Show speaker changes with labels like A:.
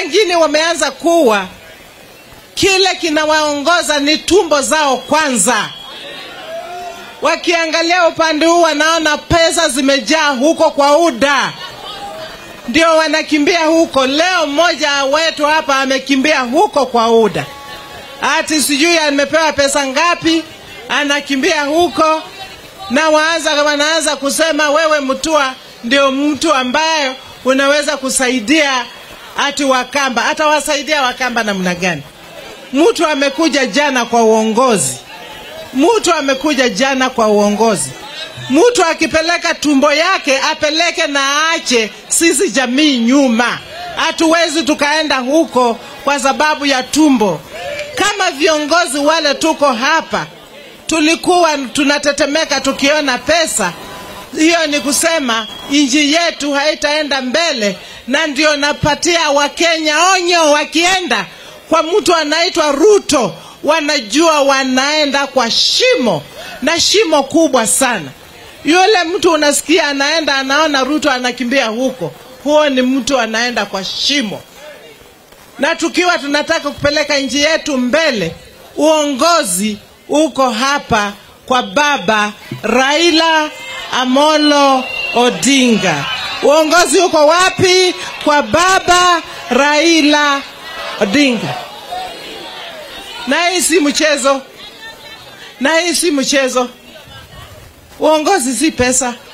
A: wengine wameanza kuwa kile kinawaongoza ni tumbo zao kwanza. Wakiangalia upande huu, wanaona pesa zimejaa huko kwa UDA, ndio wanakimbia huko. Leo mmoja wetu hapa amekimbia huko kwa UDA, ati sijui amepewa pesa ngapi, anakimbia huko na waanza, wanaanza kusema wewe Mutua ndio mtu ambaye unaweza kusaidia ati Wakamba. Atawasaidia Wakamba namna gani? Mtu amekuja jana kwa uongozi, mtu amekuja jana kwa uongozi. Mtu akipeleka tumbo yake apeleke na aache sisi jamii nyuma. Hatuwezi tukaenda huko kwa sababu ya tumbo. Kama viongozi wale tuko hapa, tulikuwa tunatetemeka tukiona pesa hiyo ni kusema nchi yetu haitaenda mbele, na ndio napatia Wakenya onyo, wakienda kwa mtu anaitwa Ruto, wanajua wanaenda kwa shimo na shimo kubwa sana. Yule mtu unasikia anaenda anaona Ruto anakimbia huko, huo ni mtu anaenda kwa shimo. Na tukiwa tunataka kupeleka nchi yetu mbele, uongozi uko hapa kwa baba Raila Amolo Odinga. Uongozi uko wapi? Kwa baba Raila Odinga. Na hii si mchezo, na hii si mchezo. Uongozi si pesa.